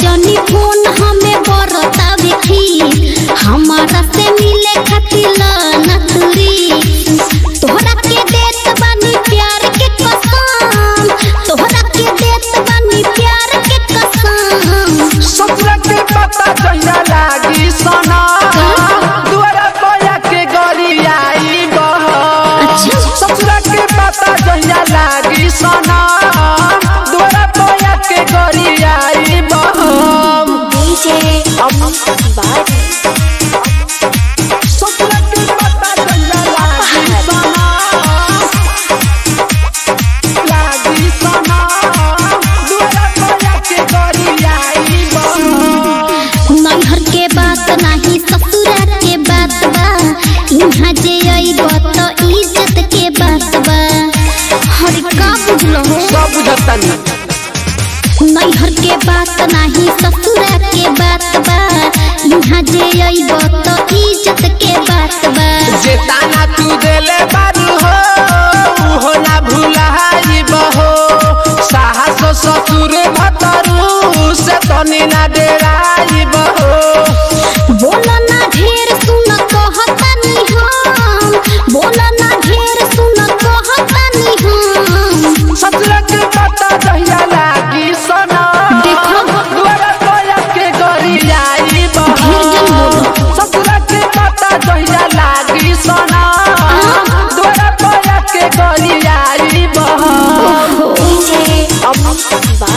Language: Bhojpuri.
जनी फोन हमें बरतावे खी हमारा से मिले खातिर नतुरी तोहरा के देत बानी प्यार के कसम तोहरा के देत बानी प्यार के कसम ससुरा के पता जहिया लागी सना दुआरा बोया के गरी आई बह अच्छा। ससुरा के पता जहिया लागी सना दुआरा बोया के गरी आई बह ससुरा के पता जहिया लागी सना लागी सना दुआरा बोया के गरी आई बह नैहर के बात नाही ससुरा के बात बा इहाँ जे अइब त इज्जत के बात बा हर का बुझलो हो सब बुझतनी नैहर के बात नाही ससुरा के बात बा इहाँ जे अइब त इज्जत के बात बा जे ताना तू देले बारू हो उहो ना भुलाई बहो साहस ससुर भतरू से तनी ना डेराई बहो बोल ना ढेर सुन कहतानी हम बोल ना ढेर सुन कहतानी हम ससुर के पता जहिया लागी सना देखो। दुआरा कोया के गरी आई बहो ढेर जन बोलो। ससुर के पता जहिया लागी सना दुआरा कोया के गरी आई बहो हो अब